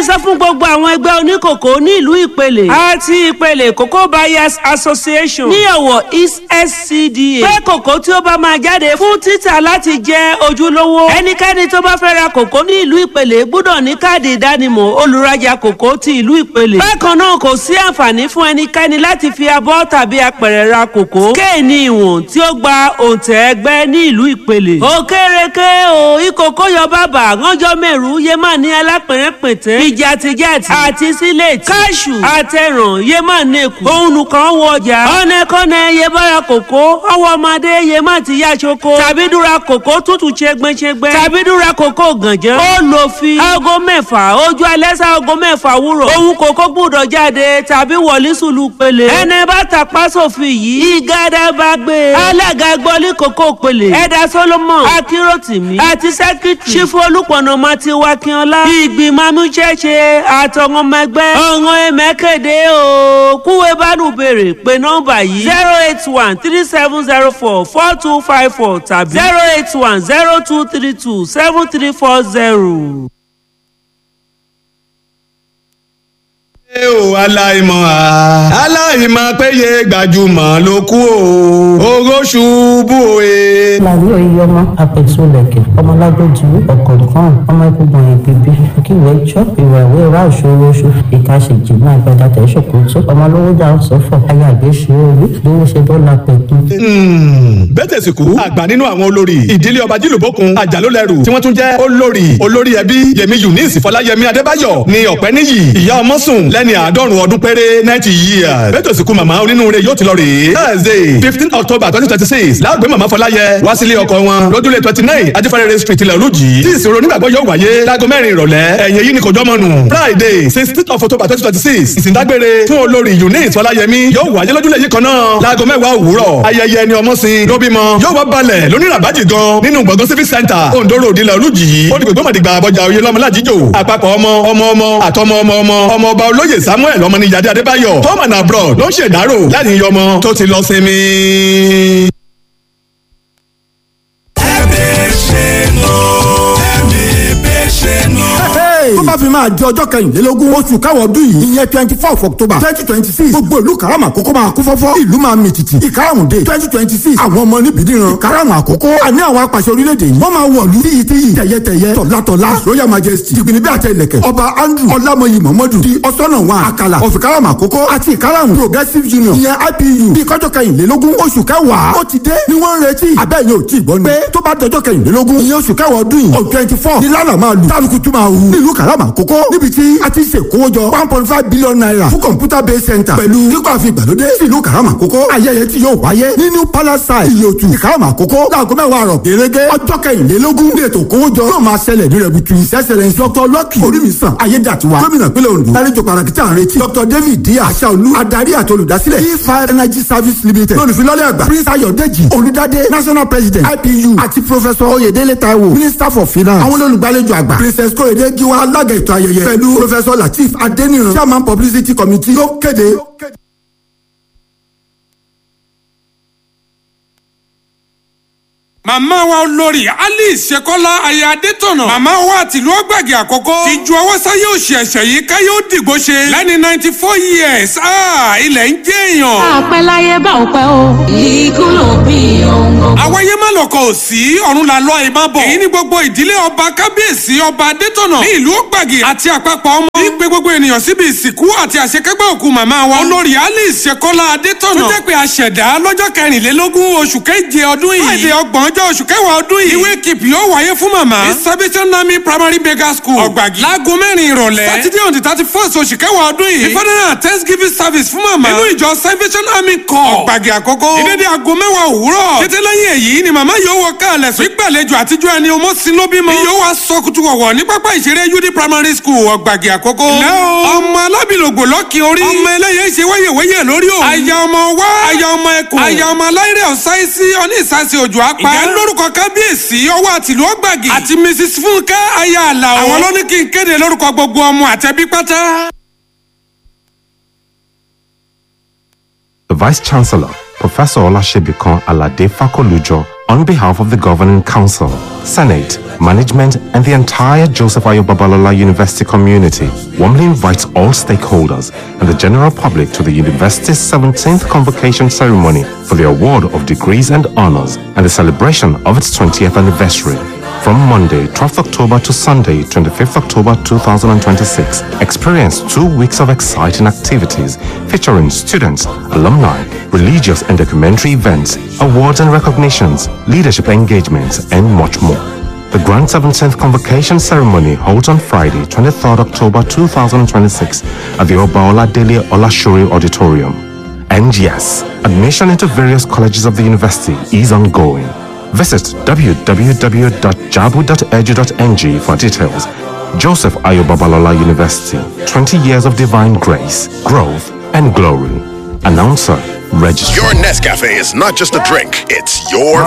sọ fún gbogbo àwọn ẹgbẹ́ oníkòkó ní ìlú ìpele àti ìpele cocoa buyers association ní ọ̀wọ̀ east scda pé kòkó tí ó bá máa jáde fún títà láti jẹ́ ojúlówó ẹnikẹ́ni tó bá fẹ́ ra kòkó ní ìlú ìpele gbọ́dọ̀ ní káàdì ìdánimọ̀ olùrajà kòkó ti ìlú ìpele bákan náà kò sí àǹfààní fún ẹnikẹ́ni láti fi abọ́ tàbí apẹ̀rẹ̀ ra kòkó kéènì ìwọ̀n tí ó gba òǹtẹ̀ ẹgbẹ́ ní ìlú ìpele òkèrèké o ìkòkó yọ bàbà ránjọ́ mẹ́rù yémà ní alápẹ̀rẹ̀pẹ̀tẹ̀ ìjàtìjàtì àti sílẹ̀tì káṣù àtẹ̀ràn yémà nẹ́kù òun nìkan wọ ọjà ọ̀nẹ́kọ́nẹ́ yebára kòkó ọwọ́ ọmọdé yémà ti yá ṣoko tàbí dúra kòkó tútù ṣẹgbẹ́ṣẹgbẹ́ tàbí dúra kòkó gànjẹ́ ó lò fi aago mẹ́fà ojú alẹ́ sá aago mẹ́fà wúrọ̀ òun kòkó gbúdọ̀ jáde tàbí wọlé sùlù pele ẹni bá tàpá sófin yìí ìgádà bá gbé alága gbọ́lé kòkó pele ẹ̀dá solomon akíròtìmí àti sẹ́kítì ṣífù olùpọ̀nàmọ́ ti wá kíọ́lá ìgbìmọ̀ amúṣẹ́ṣe àtọ̀wọ́n ọmọ ẹgbẹ́ ọ̀ràn ẹ̀mẹ́kẹ̀dẹ́ o kúwé bánú béèrè pé nọ́mbà yìí zero eight one three seven zero four four two five four tàbí zero eight one zero two three two seven three four zero. ẹ ò aláìmọ̀ à. aláìmọ̀ péye gbajúmọ̀ ló kú o. oró ṣubú òye. láàrin òye ọmọ apẹ̀tùlẹ̀kẹ̀ ọmọlágbẹ́jù ọ̀kọ̀ọ̀kan ọmọ ẹ̀kúgbọ̀n ìgbìbí kíwẹ́ jọ́ ìwà ìwé ra òṣòro oṣù ìkàṣèjì náà gbẹdà tẹ̀sọ̀kò tó ọmọlówójà sọ́fọ̀ ayàgbé ṣe orí lówó ṣe bọ́lá pẹ̀tù. bẹ́tẹ̀ sì kú àgbà nínú àwọn olórí ìdílé ọba jìlúbókun àjàlólẹ́rù tí wọ́n tún jẹ́ olórí olórí ẹbí yèmí eunice fọláyẹmí adébáyọ̀ ní ọ̀pẹ́ níyì ìyá ọmọ sùn lẹ́ni àádọ́rùn ọdún péré ninety years bẹ́tẹ̀ sì kú màmá onínúure yóò ti lọ rèé thursday fifteen october twenty twenty six láàgbé màmá fọláyẹ wá sílé ọkọ wọn lójúlé twenty nine ajifẹ́rẹ́rẹ́ street ilẹ̀ olùjì tí ìṣòro onígbàgbọ́ yóò wáyé láago mẹ́rin ìrọ̀lẹ́ ẹ̀yìn èyí ni kò jọ́mọ́ nù friday sixteen of october twenty twenty six ìsìndágbére fún olórí eunice fọláyẹmí yóò wáyé lójúlé yìí kan náà láago mẹ́wàá òwúrọ̀ ayẹyẹ ẹni ọmọ sin ló bímọ yóò wá balẹ̀ lóníràbájì gan nínú gbọ̀ngàn civic center ondo road ilẹ̀ olùjì ó di gbogbo mọ̀dìgbà àbọ̀jà oyè lọ́mọlájíjò àpapọ̀ ọmọ ọmọ ọmọ àtọmọ ọmọ ọmọ ọmọ ọba olóyè samuel ọmọnìyàdé adébáyọ̀ tom and abroad ló ń ṣèdárò láti yan ọmọ tó ti lọ sinmi. tó bá fi máa di ọjọ́ kẹrìnlélógún oṣù káwọ́ ọdún yìí ìyẹn twenty four october twenty twenty six gbogbo ìlú karama àkókò máa kú fọ́fọ́ ìlú máa mì tìtì ìkarahùn-dé twenty twenty six àwọn ọmọ níbi níran ìkarahùn àkókò àní àwọn apàṣẹ orílẹ̀-èdè yìí wọ́n máa wọ̀lú tíyì tíyì tẹ̀yẹtẹ̀yẹ tọ̀látọ̀lá royal majesty jìgbìnì bí àtẹ ilẹ̀kẹ̀ ọba andrew ọlámọyì mọ̀mọ́dù di ọ̀sọ́nà wa àkàlà of ìkarahùn àkókò àti ìkarahùn progressive union ìyẹn ipu bí kọjọ́ kẹrìnlélógún oṣù kẹwàá ó ti dé ni wọ́n ń retí àbẹ́yẹ ò tí ì gbọ́ ni pé tó bá dọjọ́ kẹrìnlélógún ìyẹn oṣù kẹwàá ọdún yìí on twenty four ni lálà máa lù tálùkù tún máa hù nílùú karama àkókò níbi tí a ti ṣe kówójọ one point five billion naira fún computer based center pẹ̀lú kíkọ́ àfi ìgbàlódé sílùú karama àkókò ayẹyẹ tí yóò wáyé ní new palace side ìyòtù ìkarama àkókò láago mẹ́wàá àrọ̀ gẹ́gẹ́ ọjọ́ kẹrìnlélógún ní ètò kówójọ yóò máa ṣẹlẹ̀ ní rẹ̀butu ìṣẹ́sẹ̀rẹ̀ dr lucky orímìsàn ayédàtiwa gómìnà pínlẹ̀ ondo lálejò pàtàkì tí à ń retí dr david díà aṣáolú adarí àti olùdásílẹ̀ e fire energy service limited lónìfilọ́lẹ̀ àgbà prince ayọ̀dẹ́jì olùdádé national president ipu àti professor oyèdélé taiwo minister for finance àwọn olùgbàlejò àgbà princess kóyèdé giwa alága ètò ayẹyẹ pẹ̀lú professor lateef adeniran chairman publicity committee ló kéde. màmá wa olórí alice ṣekọ́lá aya adétọ̀nà màmá wa tìlú ọgbàgì àkọ́kọ́ ti ju ọwọ́ sáyé òsì ẹ̀ṣẹ̀ yìí káyé ó dìgbò ṣe lẹ́ni ninety four years ah, ilẹ̀ ń jẹ́ èèyàn. àpẹ láyé bá ò pẹ́ o. ikú ló bí ohun. àwáyé má lọkọ̀ ò sí ọ̀run là lọ ìmọ̀ bọ̀. èyí ni gbogbo ìdílé ọba kábíyèsí ọba adétọ̀nà ní ìlú ọgbàgì àti àpapọ̀ ọmọ. ní pé gbogbo ènìyàn síbi ìsìnkú àti àṣekágbá òkú màmá wa. olórí alice ṣekọ́lá adétọ̀nà. tó jẹ́ pé àṣẹ̀dá lọ́jọ́ kẹrìnlélógún oṣù keje ọdún yìí. láìdè ọgbọ̀n ọjọ́ oṣù kẹwàá ọdún yìí. ìwé kìpì yóò wáyé fún màmá. ní salvation army primary beggar school. ọ̀gbàgì. láago mẹ́rin ìrọ̀lẹ́. sátidé on the thirty first oṣù kẹwàá ọdún yìí. ìfọdúnrún thanksgiving service fún màmá. nínú ìjọ salvation army corps. ọ̀gbàgì àkọ́kọ́. ìdédé aago mẹ́wàá òwúrọ̀. kété lẹ́yìn èyí ni màmá yóò wọ káàlẹ̀ sùn. gbígbàlejò àtijọ́ ẹni ọmọ sinú bímọ. ni yóò wá sọ kutu wọ̀wọ̀ ní pápá ìṣeré ud primary school ọ̀gbàgì àkọ́kọ́. ilé o. ọmọ alábìlògbò lọ́kì orí. ọmọ ẹlẹ́yẹ ṣe wẹ́yẹ̀wẹ́yẹ̀ lórí òun. aya ọmọ wá. aya ọmọ ẹkùn. aya ọmọ aláìrẹ̀ ọ̀sáìsì ọní ìsásí òjò apá. ìyá lórúkọ kábíyèsí ọwọ́ àtìlú ọgbàgì. àti mrs fúnkẹ́ aya àlàó. àwọn ló ní kí n kéde lórúkọ gbogbo ọmọ àtẹbí pátá. The Vice Chancellor, Professor Olashebikan Alade Fakolujo, on behalf of the Governing Council, Senate, management, and the entire Joseph Ayo Babalola University community warmly invites all stakeholders and the general public to the university's 17th convocation ceremony for the award of degrees and honors and the celebration of its 20th anniversary. From Monday, 12th October to Sunday, 25th October 2026, experience two weeks of exciting activities featuring students, alumni, religious and documentary events, awards and recognitions, leadership engagements, and much more. The Grand 17th Convocation Ceremony holds on Friday, 23rd October 2026 at the Obaola Dele Olashuri Auditorium. And yes, admission into various colleges of the university is ongoing. Visit www.jabu.edu.ng for details. Joseph Ayo Babalola University, 20 years of divine grace, growth, and glory. Announcer, register. Your Nescafe is not just a drink, it's your